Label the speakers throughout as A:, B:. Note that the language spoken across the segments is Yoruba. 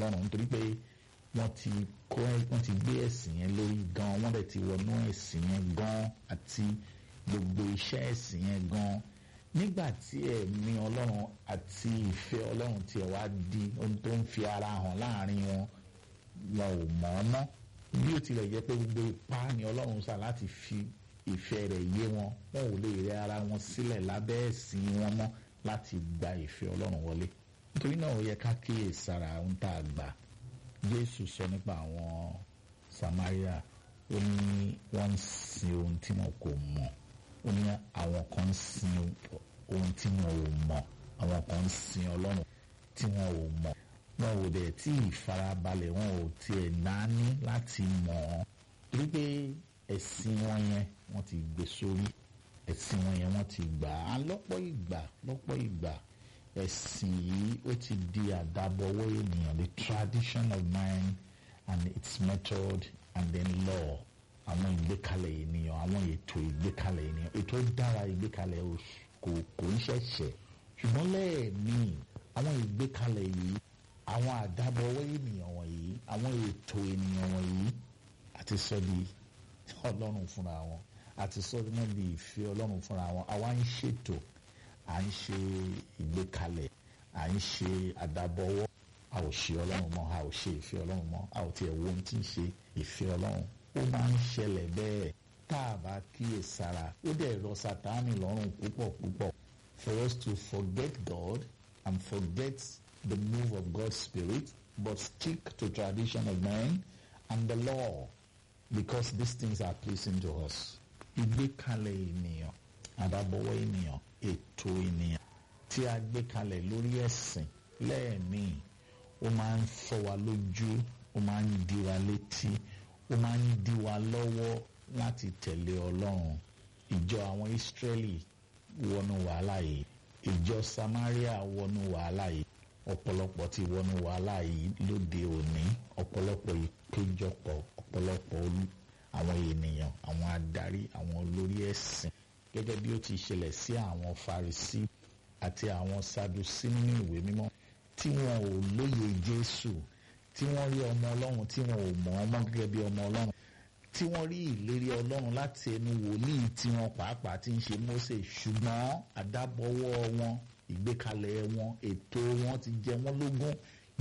A: ọlọ́run nítorí pé wọ́n ti kọ́ wọ́n ti gbé ẹ̀sìn yẹn lórí gan wọ́n dẹ̀ ti wọnú ẹ̀sìn yẹn gan àti gbogbo iṣẹ́ ẹ̀sìn yẹn gan nígbà tí ẹ̀mí ọlọ́run àti ìfẹ́ ọlọ́run tiẹ̀ wá di ohun tó ń fi ara hàn láàrin wọn wọn ò mọ̀ ọ́ mọ́ bí ó tilẹ̀ jẹ́ pé gbogbo ipá ni ọlọ́run sà láti fi ìfẹ́ rẹ̀ yé wọn wọn ò lè rẹ ara wọn sílẹ̀ lábẹ́ ẹ̀sìn wọn mọ́ láti gba ìfẹ́ ọlọ́run wọlé nítorí náà ó yẹ ká kíyè sára ohun tá a gbà jésù sọ nípa àwọn samaria ó ní wọ́n ń sin ohun tí wọn kò mọ̀ ó ní àwọn kan ń sin ohun tí wọn ò mọ̀ àwọn kan ń sin ọlọ́run tí wọn ò mọ̀ wọn ò dẹ̀ tí ìfarabalẹ̀ wọn ò tiẹ̀ náání láti mọ̀ ọ́ torí pé ẹ̀sìn wọn yẹn wọ́n ti gbé sórí ẹ̀sìn wọn yẹn wọ́n ti gbà á lọ́pọ̀ ìgbà lọ́pọ̀ ìgbà ẹ̀sìn yìí ó ti di àdábọ̀wọ́ ènìyàn the tradition of mind and its method and then law àwọn ìgbékalẹ̀ ènìyàn àwọn ètò ìgbékalẹ̀ ènìyàn ètò dára ìgbékalẹ̀ kò kò ń ṣẹ̀ṣẹ̀ ṣùgbọ́n lẹ́ẹ̀mí àwọn ìgbékalẹ̀ yìí àwọn àdábọ̀wọ́ ènìyàn wọ̀nyí àwọn ètò ènìyàn wọ̀nyí àti sọ di ọlọ́run fúnra wọn àti sọ náà di ìfẹ́ ọlọ́run fúnra wọn àwa ń ṣètò à ń ṣe ìgbékalẹ̀ à ń ṣe àdábọ̀wọ́ a ò ṣe ọlọ́run mọ́ a ò ṣe ìfẹ́ ọlọ́run mọ́ a ò tiẹ̀ wo ohun tí ń ṣe ìfẹ́ ọlọ́run ó máa ń ṣẹlẹ̀ bẹ́ẹ̀ tá a bá kíyè sára ó dẹ̀ rọ sátánì lọ́rùn púpọ̀ púpọ̀ for us to forget God and forget the move of God's spirit but stick to tradition of men and the law because these things are pleasing to us. ìgbékalẹ̀ ènìyàn àdábọ̀wọ́ ènìyàn ètò ènìyàn tí a gbé kalẹ̀ lórí ẹ̀sìn lẹ́ẹ̀mí ó máa ń fọ́ wa lójú ó máa ń di wa létí ó máa ń di wa lọ́wọ́ láti tẹ̀lé ọlọ́run ìjọ àwọn Ísírẹ́lì wọnú wàhálà yìí ìjọ Samaria wọnú wàhálà yìí ọ̀pọ̀lọpọ̀ ti wọnú wàhálà yìí lóde òní ọ̀pọ̀lọpọ̀ ìpéjọpọ̀ ọ̀pọ̀lọpọ̀ àwọn ènìyàn àwọn adarí àwọn olórí ẹ̀sìn gẹ́gẹ́ bí ó ti ṣẹlẹ̀ sí àwọn Farisí àti àwọn Sadusí nínú ìwé mímọ́ tí wọn ò lóye Jésù tí wọ́n rí ọmọ Ọlọ́run tí wọn ò mọ̀ ọmọ gẹ́gẹ́ bí ọmọ Ọlọ́run tí wọ́n rí ìlérí Ọlọ́run láti ẹnu wòlíì tí wọn pàápàá ti ń ṣe Mósè ṣùgbọ́n àdábọ̀wọ́ wọn ìgbékalẹ̀ wọn ètò wọn ti jẹ wọ́n lógún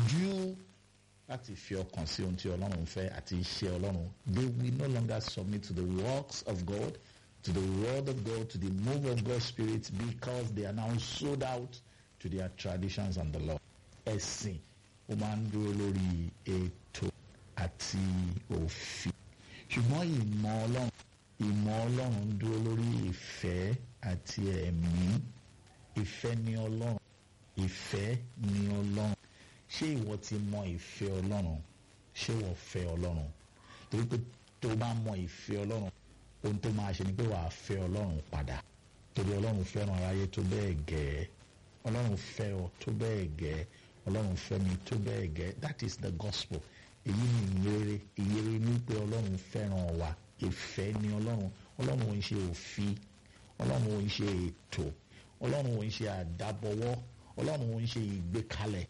A: jù láti fi ọkàn sí ohun tí Ọlọ́run fẹ́ àti iṣẹ́ Ọlọ́run they will no longer submit to the works of God to the word of God to the move of God's spirit because they are now sold out to their traditions and the law ẹ̀sìn ó máa ń dúró lórí ètò àti òfin ṣùgbọ́n ìmọ̀ Ọlọ́run ìmọ̀ Ọlọ́run ń dúró lórí ìfẹ́ àti ẹ̀mí ìfẹ́ ni Ọlọ́run ìfẹ́ ni Ọlọ́run ṣé ìwọ ti mọ ìfẹ́ Ọlọ́run ṣé ìwọ fẹ́ Ọlọ́run torí pé tó bá mọ ìfẹ́ Ọlọ́run ohun tó máa ṣe ni pé wàá fẹ́ Ọlọ́run padà torí Ọlọ́run fẹ́ràn aráyé tó bẹ́ẹ̀ gẹ́ Ọlọ́run fẹ́ ọ tó bẹ́ẹ̀ gẹ́ Ọlọ́run fẹ́ mi tó bẹ́ẹ̀ gẹ́ that is the gospel èyí ni ìyèrè ìyèrè ní pé Ọlọ́run fẹ́ràn wa ìfẹ́ ni Ọlọ́run Ọlọ́run ò ń ṣe òfin Ọlọ́run ò ń ṣe ètò Ọlọ́run ò ń ṣe àdábọwọ́ Ọlọ́run ò ń ṣe ìgbékalẹ̀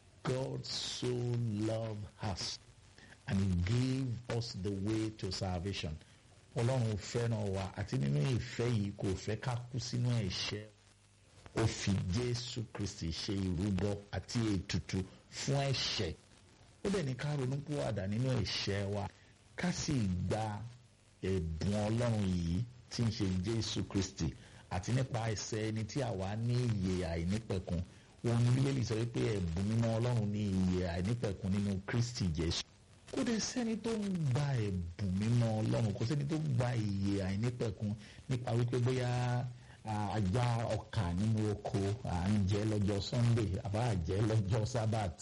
A: God so loved us and he gave us the way to salvation ọlọ́run fẹ́ràn wa àti nínú ìfẹ́ yìí kò fẹ́ ká kú sínú ẹ̀ṣẹ̀ ó fi jésù kristi ṣe ìrúbọ àti ètùtù fún ẹ̀ṣẹ̀ ó dẹ̀ ní ká ronú pìwàdà nínú ẹ̀ṣẹ̀ wa ká sì gba ẹ̀bùn ọlọ́run yìí tí ń ṣe jésù kristi àti nípa ẹsẹ̀ ẹni tí àwa ní ìyè àìnípẹ̀kun òun ní bíbélì sọ wípé ẹ̀bùn mímọ́ ọlọ́run ní ìyè àìnípẹ̀kun nínú kristi jésù kò dẹ̀ sẹ́ni tó ń gba ẹ̀bùn mímọ́ ọlọ́run kò sẹ́ni tó gba ìyè àìnípẹ̀kun nípa wípé bóyá àjà ọkà nínú oko à ń jẹ lọ́jọ́ sunday àbá àjẹ lọ́jọ́ sabbath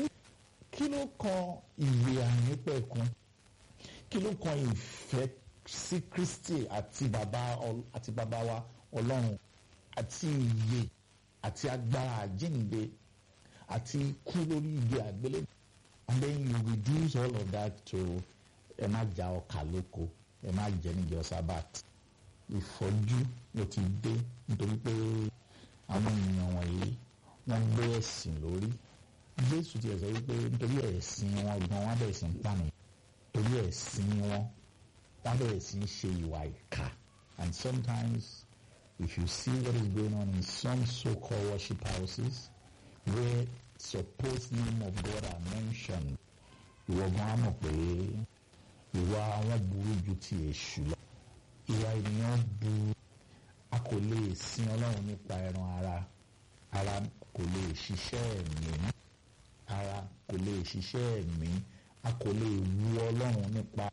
A: kí ló kan ìyè àìnípẹ̀kun kí ló kan ìfẹ́ sí kristi àti bàbá àti bàbá wa ọlọ́run àti ìyè àti agbára àjíǹde àti ikú lórí igi àgbélébùú and then you reduce all of that to ẹ má ja ọkà lóko ẹ má jẹ níjọ sábàt ìfọ́jú ló ti dé nítorí pé àwọn èèyàn wọ̀nyí wọ́n gbé ẹ̀sìn lórí jésù ti sọ wípé nítorí ẹ̀sìn wọn gan wọn bẹ̀rẹ̀ sí ń pànìyàn torí ẹ̀sìn wọn wọn bẹ̀rẹ̀ sí ń ṣe ìwà ìkà and sometimes if you see what is going on in some so-called worship houses where supposed name of God are mentioned ìwọ gan á mọ̀ pé ìwà wọn burú ju ti èṣù lọ ìwà ènìyàn burú a kò lè sin ọlọ́run nípa ẹran ara ara kò lè ṣiṣẹ́ ẹ̀mí ara kò lè ṣiṣẹ́ ẹ̀mí a kò lè wu ọlọ́run nípa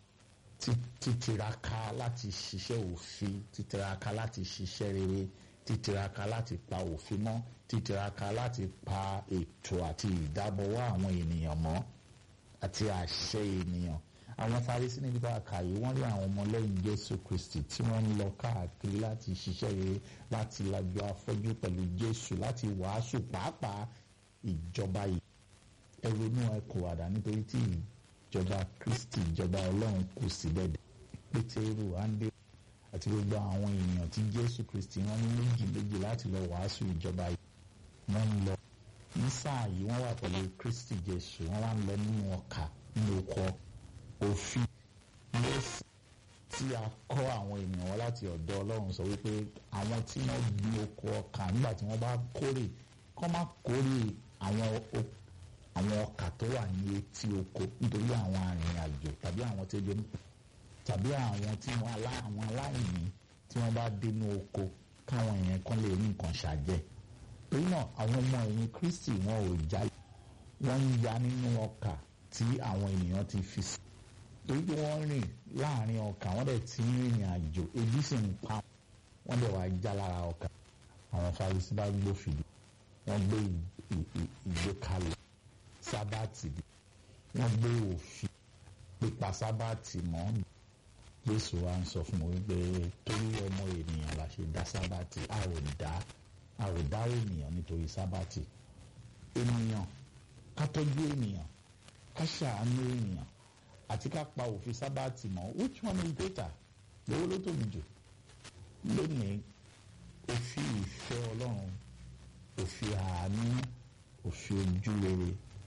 A: títiraka láti ṣiṣẹ́ òfin títiraka láti ṣiṣẹ́ rere títiraka láti pa òfin mọ́ títiraka láti pa ètò àti ìdábọ̀wọ́ àwọn ènìyàn mọ́ àti àṣẹ ènìyàn àwọn Farisí níbi tá a kà yìí wọ́n rí àwọn ọmọlẹ́yìn Jésù Kristi tí wọ́n ń lọ káàkiri láti ṣiṣẹ́ rere láti lajú afọ́jú pẹ̀lú Jésù láti wàásù pàápàá ìjọba yìí ẹ ronú ẹ kò wàdà nítorí tí ìjọba Kristi ìjọba Ọlọ́run kù síbẹ̀ dé Pétérù Áńdé àti gbogbo àwọn èèyàn tí Jésù Kristi wọ́n ní méjì méjì láti lọ wàásù ìjọba yìí wọ́n ń lọ ní sáà yìí wọ́n wà pẹ̀lú Kristi Jésù wọ́n wá ń lọ nínú ọkà nínú ọkọ̀ òfin lẹ́sìn tí a kọ́ àwọn ènìyàn wọn láti ọ̀dọ̀ Ọlọ́run sọ wípé àwọn tí wọ́n gbin oko ọkà nígbà tí wọ́n bá kórè kọ́ má kórè àwọn àwọn ọkà tó wà ní etí oko nítorí àwọn arìnrìn-àjò tàbí àwọn tó jẹ tàbí àwọn tí wọ́n alá àwọn aláìní tí wọ́n bá dénú oko káwọn èèyàn kan lè rí nǹkan ṣàjẹ́ torí náà àwọn ọmọ ẹ̀yìn Kristi wọn ò já wọ́n ń ya nínú ọkà tí àwọn ènìyàn ti fi sí torí pé wọ́n rìn láàrin ọkà wọ́n dẹ̀ ti ń rìnrìn àjò ebi sì ń pa wọ́n dẹ̀ wá já lára ọkà àwọn Farisí bá gbófìdí wọ́n gbé ìgbékalẹ̀ sábàtì wọ́n gbé òfin pípa sábàtì mọ́ Jésù wa ń sọ fún mi wípé torí ọmọ ènìyàn la ṣe dá sábàtì a ò dá a ò dá ènìyàn nítorí sábàtì ènìyàn ká tọ́jú ènìyàn ká ṣàánú ènìyàn àti ká pa òfin sábàtì mọ́ which one is greater lówó ló tóbi jù lónìí òfin ìfẹ́ ọlọ́run òfin àánú òfin ojúrere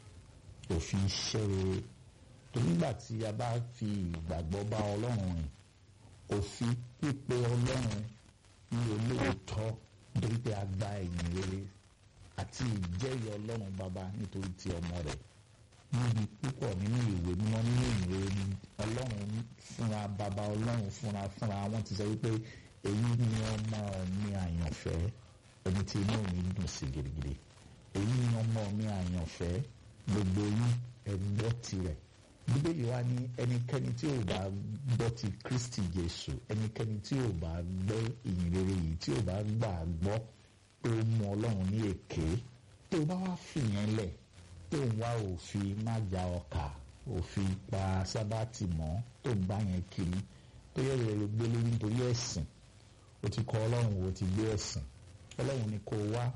A: òfin iṣẹ́ rere tó nígbà tí a bá fi ìgbàgbọ́ bá ọlọ́run rìn òfin pípé ọlọ́run ní olóòótọ́ nítorí pé a gba ẹ̀yìn rere àti ìjẹ́rìí ọlọ́run bàbá nítorí ti ọmọ rẹ̀ níbi púpọ̀ nínú ìwé mímọ́ nínú ìwé ni ọlọ́run fúnra bàbá ọlọ́run fúnra fúnra wọn ti sọ wípé èyí ni ọmọ mi àyànfẹ́ ẹni tí inú mi dùn sí gidigidi èyí ni ọmọ mi àyànfẹ́ gbogbo yín ẹ gbọ́ tirẹ̀ bíbélì wa ní ẹnikẹ́ni tí ò bá gbọ́ ti Kristi Jésù ẹnikẹ́ni tí ò bá gbọ́ ìyìn rere yìí tí ò bá gbà gbọ́ pé ó mú ọlọ́run ní èké tó bá wá fìyẹn lẹ̀ tó ń wá òfin má ja ọkà òfin pa sábàtì mọ́ tó ń bá yẹn kiri tó yẹ rẹ̀ gbé lórí nítorí ẹ̀sìn o ti kọ ọlọ́run o ti gbé ẹ̀sìn ọlọ́run ni kò wá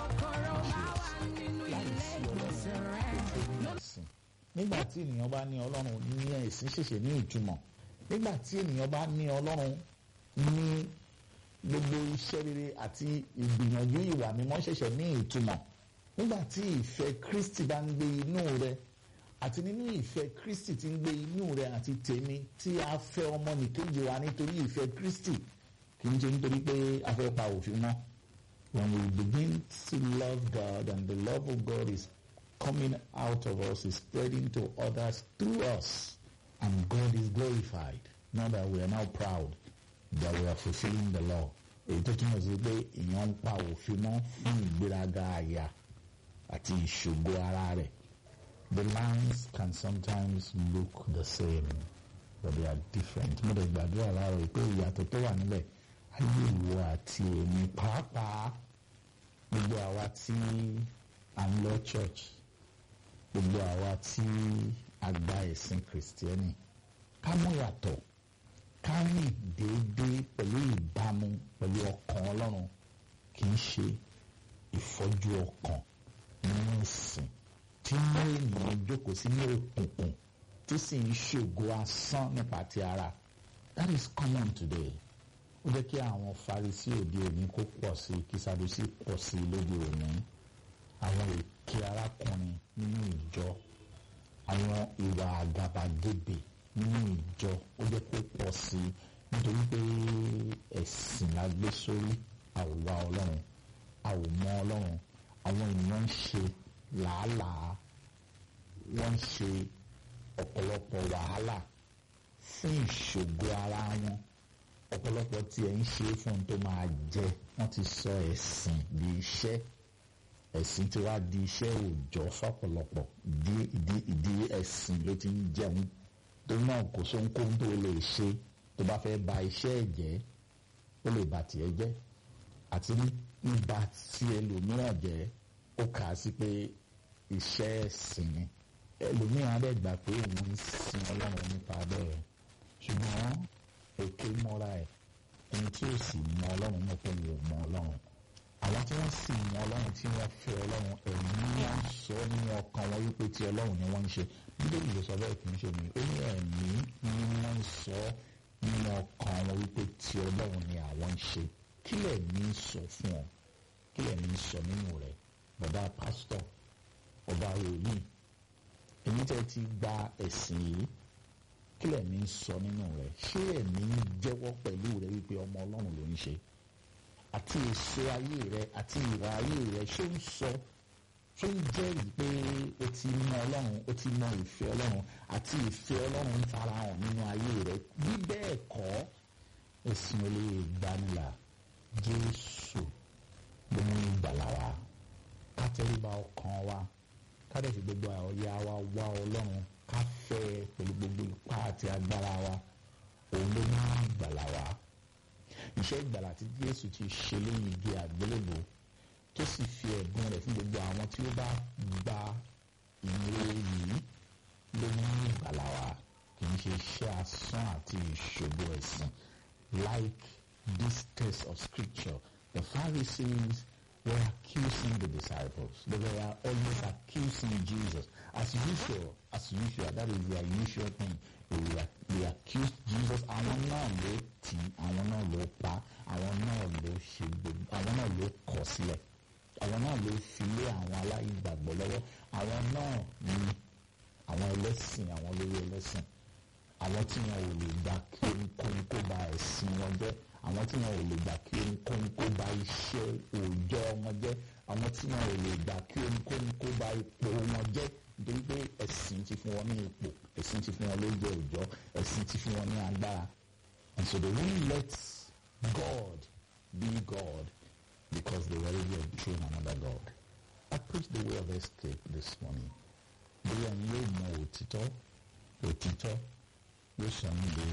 A: nígbà tí ènìyàn bá ní ọlọ́run ní ẹ̀sìn ṣẹ̀ṣẹ̀ ní ìtumọ̀ nígbà tí ènìyàn bá ní ọlọ́run ní gbogbo iṣẹ́ rere àti ìgbìyànjú ìwà mímọ́ ṣẹ̀ṣẹ̀ ní ìtumọ̀ nígbà tí ìfẹ́ Kristi bá ń gbé inú rẹ àti nínú ìfẹ́ Kristi tí ń gbé inú rẹ àti tèmi tí a fẹ́ ọmọnìkejì wa nítorí ìfẹ́ Kristi kì í ṣe nítorí pé a fẹ́ pa òfin mọ́. When we begin to love God and the love of God is coming out of us, is spreading to others through us, and God is glorified. Not that we are now proud that we are fulfilling the law. Èyí tó túmọ̀ sí pé èèyàn ń pa òfin mọ́ fún ìgbéraga àyà àti ìṣògo ara rẹ̀. The lines can sometimes look the same, but they are different. Mo dẹ̀ gbàdúrà láàárọ̀ pé ìyàtọ̀ tó wà níbẹ̀ ayé ìwọ àti èmi pàápàá gbogbo àwa tí à ń lọ church gbogbo àwa tí a gba ẹ̀sìn kìrìsìtẹ́nì ká mú yàtọ̀ ká rìn déédéé pẹ̀lú ìbámu pẹ̀lú ọkàn ọlọ́run kì í ṣe ìfọ́jú ọkàn nínú ìsìn tí mú ènìyàn jókòó sínú òkùnkùn tí sì ń ṣògo asán nípa ti ara that is common today ó jẹ́ kí àwọn Farisí òde òní kó pọ̀ sí kí Sadusí pọ̀ sí lóde òní àwọn ètò èké arákùnrin nínú ìjọ àwọn ìwà àgàbàgebè nínú ìjọ ó jẹ́ kó pọ̀ sí i nítorí pé ẹ̀sìn la gbé sórí a ò wá ọlọ́run a ò mọ ọlọ́run àwọn ènìyàn ń ṣe làálàá wọ́n ń ṣe ọ̀pọ̀lọpọ̀ wàhálà fún ìṣògo ara wọn ọ̀pọ̀lọpọ̀ tí ẹ̀ ń ṣe fún un tó máa jẹ wọ́n ti sọ ẹ̀sìn di iṣẹ́ ẹ̀sìn tí wàá di iṣẹ́ òòjọ́ fọ́pọ̀lọpọ̀ ìdí ìdí ìdí ẹ̀sìn ló ti ń jẹun tó náà kò sóhunkóhun tó lè ṣe tó bá fẹ́ ba iṣẹ́ ẹ̀ jẹ́ ó lè bà tiẹ̀ jẹ́ àti nígbà tí ẹlòmíràn jẹ́ ó kà á sí pé iṣẹ́ ẹ̀sìn ni ẹlòmíràn á dẹ̀ gbà pé òun ń sin ọlọ́run nípa bẹ́ẹ̀ ṣùgbọ́n èké mọ́ra ẹ̀ ẹni tí ó sì mọ ọlọ́run náà pé wò mọ ọlọ́run àwọn tí wọ́n sì mọ ọlọ́run tí wọ́n fẹ́ ọlọ́run ẹ̀mí wọn sọ nínú ọkàn wọn wípé ti ọlọ́run ni wọ́n ń ṣe bíbélì ló sọ bẹ́ẹ̀ kì í ṣe mi ó ní ẹ̀mí ni wọ́n ń sọ nínú ọkàn wọn wípé ti ọlọ́run ni àwọn ń ṣe kí lẹ̀mí sọ fún ọ kí lẹ̀mí sọ nínú rẹ̀ bàbá pásítọ̀ ọba wòlíì èmi tẹ́ ti gba ẹ̀sìn yìí kí lẹ̀mí sọ nínú rẹ̀ ṣé ẹ̀mí jẹ́wọ́ pẹ̀lú rẹ̀ wípé ọmọ ọlọ́run ló ń ṣe àti èso ayé rẹ̀ àti ìwà ayé rẹ̀ ṣé ń sọ ṣé ń jẹ́rìí pé o ti mọ ọlọ́run o ti mọ ìfẹ́ ọlọ́run àti ìfẹ́ ọlọ́run ń farahàn nínú ayé rẹ̀ bí bẹ́ẹ̀ kọ́ ẹ̀sìn olè gbanilà jésù ló mú ìgbàlà wa ká tẹríba ọkàn wa ká dẹ̀ fi gbogbo ọ̀yà wa wá ọlọ́run ká fẹ́ ẹ pẹ̀lú gbogbo ipá àti agbára wa òun ló mú ìgbàlà wa iṣẹ́ ìgbàlà tí jésù ti ṣe lẹ́yìn igi àgbélébò tó sì fi ẹ̀bùn rẹ̀ fún gbogbo àwọn tí ó bá gba ìwé yìí ló mú ìgbàlà wa kì í ṣe iṣẹ́ asán àti ìṣòro ẹ̀sìn like this text of scripture the Pharisees were accusing the disciples they were always accusing Jesus as usual as usual that is their usual thing they were they accused Jesus àwọn náà ló tì àwọn náà ló pa àwọn náà ló ṣe gbogbo àwọn náà ló kọ̀ sílẹ̀ àwọn náà ló fi lé àwọn aláìgbàgbọ́ lọ́wọ́ àwọn náà ní àwọn ẹlẹ́sìn àwọn olórí ẹlẹ́sìn àwọn tí wọn ò lè gbà kí ohunkóhun kó ba ẹ̀sìn wọn jẹ́ àwọn tí wọn ò lè gbà kí ohunkóhun kó ba iṣẹ́ òòjọ́ wọn jẹ́ àwọn tí wọn ò lè gbà kí ohunkóhun kó ba ipò wọn jẹ́ nítorí pé ẹ̀sìn ti fún wọn ní ipò ẹ̀sìn ti fún wọn lóúnjẹ òòjọ́ ẹ̀sìn ti fún wọn ní agbára and so they won't let God be God because they already obtained another God. I preach the way of escape this morning. Bóyá ni yóò mọ òtítọ́ òtítọ́ yóò sọ ní di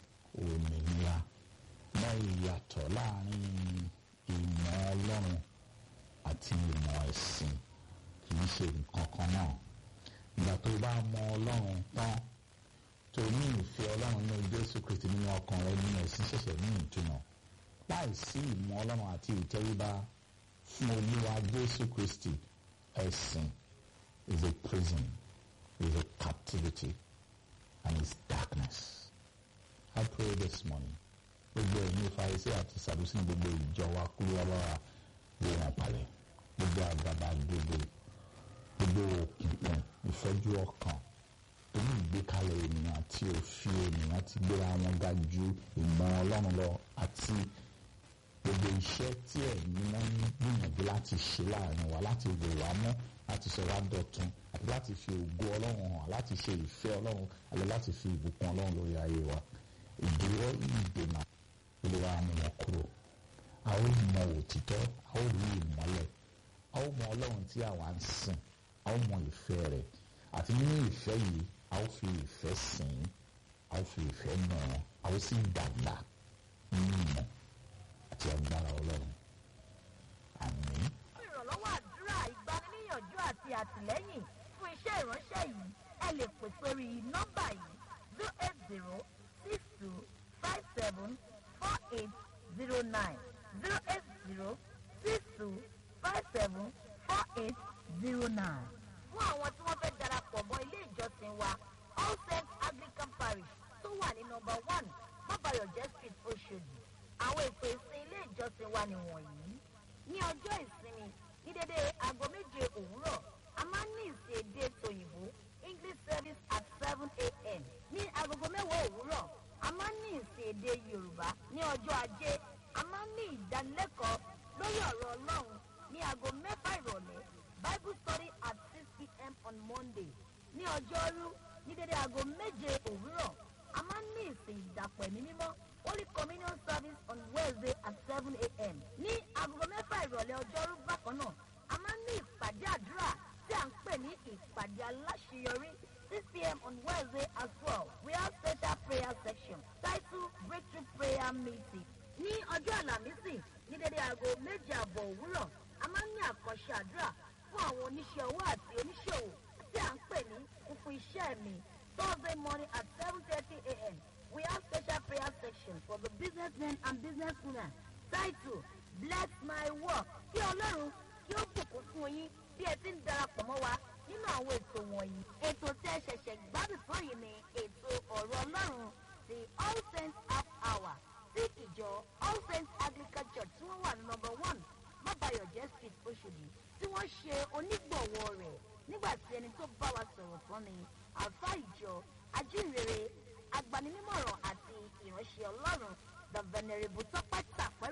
A: òmìnira mọ ìyàtọ̀ láàrin ìmọ̀ ọlọ́run àti ìmọ̀ ẹ̀sìn kì í ṣe nǹkan kan náà. Ìgbà tó bá mọ ọlọ́run tán tó ní ìfẹ́ ọlọ́run ní Jésù Kristi nínú ọkàn rẹ nínú ẹ̀sìn ṣẹ̀ṣẹ̀ ní ìtumọ̀ láìsí ìmọ̀ ọlọ́run àti ìtẹríba fún olúwa Jésù Kristi ẹ̀sìn is a prison is a captivity and is darkness. I pray this morning gbogbo ẹ̀mí Farisí àti Sàdúsí ní gbogbo ìjọ wa kúrú wa báwa lé wọn palẹ̀ gbogbo àgbàbà gbogbo gbogbo òkùnkùn ìfẹ́jú ọkàn torí ìgbékalẹ̀ ènìyàn àti òfin ènìyàn ti gbéra wọn ga ju ìmọ̀ ọlọ́run lọ àti gbogbo iṣẹ́ tí ẹ̀mí wọn ń gbìyànjú láti ṣe láàrin wa láti wò wá mọ́ láti sọ wá dọ̀tun àti láti fi ògo ọlọ́run hàn láti ṣe ìfẹ́ ọlọ́run àti láti fi ìbùkún ọlọ́run lórí ayé wa ìdíwọ́ ìdènà olúwa mú wọn kúrò a ó mọ òtítọ́ a ó rí ìmọ́lẹ̀ a ó mọ ọlọ́run tí àwa ń sìn a ó mọ ìfẹ́ rẹ̀ àti nínú ìfẹ́ yìí a ó fi ìfẹ́ sìn a ó fi ìfẹ́ nà án a ó sì dàgbà nínú ìmọ̀ àti agbára ọlọ́run àmín.
B: fún ìrànlọ́wọ́ àdúrà ìgbaniníyànjú àti àtìlẹ́yìn fún iṣẹ́ ìránṣẹ́ yìí ẹ lè pè sórí nọ́mbà yìí zero eight zero six two five seven four eight zero nine zero eight zero six two five seven four eight zero nine. fún àwọn tí wọ́n fẹ́ darapọ̀ mọ́ ilé ìjọsìn wa all saints anglican parish tó wà ní nọ́mbà one mọ́bàyọ̀jẹ́ street oṣòdì àwọn ètò ìsìn ilé ìjọsìn wa nìwọ̀nyí ní ọjọ́ ìsinmi ní dédé aago méje òwúrọ̀ a máa ń ní ìsìn èdè tòyìnbó english service at seven a.m. ní agogo mẹ́wàá òwúrọ̀ a máa ń ní ìsìn èdè yorùbá ní ọjọ́ ajé a máa ń ní ìdánilẹ́kọ̀ọ́ lórí ọ̀rọ̀ ọlọ́run ní aago mẹ́fà ìrọ̀lẹ́ bible study at six p.m. on monday ní ọjọ́rú ní dédé aago méje òwúrọ̀ a máa ń ní ìsìn ìdàpọ̀ ẹ̀mí mímọ́ holy communion service on wednesday at seven a.m. ní aago mẹ́fà ìrọ̀lẹ́ ọjọ́rú bákan náà a máa ń ní ìpàdé àdúrà tí à ń pè ní ìpàdé aláṣeyọrí six p.m. on wednesday as well we have special prayer section titled breakthrough prayer meeting ní ọjọ́ àlàmísì ní dédé aago méje àbọ̀ òwúrọ̀ a máa ń ní àkànṣe àdúrà fún àwọn oníṣẹ́ owó àti oníṣòwò tí à ń pè ní kúkú iṣẹ́ mi thursday morning at seven thirty a.m. we have special prayer section for the businessmen and businesswomen titled bless my work kí ọlọ́run kí ó bùkún fún yín bí ẹ ti ń darapọ̀ mọ́ wa nínú àwọn ètò wọ̀nyí. ètò tẹ́ ṣẹ̀ṣẹ̀ gbádùn tán yìí ni ètò ọ̀rọ̀ ọlọ́run ti all saints half hour sí ìjọ all saints anglican church tí wọ́n wà ní number one mábàyọ̀jẹ́ street oṣòdì tí wọ́n ṣe onígbọ̀wọ́ rẹ̀ nígbà tí ẹni tó bá wa sọ̀rọ̀ tán ni àlùfáà ìjọ ajínrere agbaninímọ̀ràn àti ìránṣẹ́ ọlọ́run the venerable tọ́pẹ́ tàpẹ́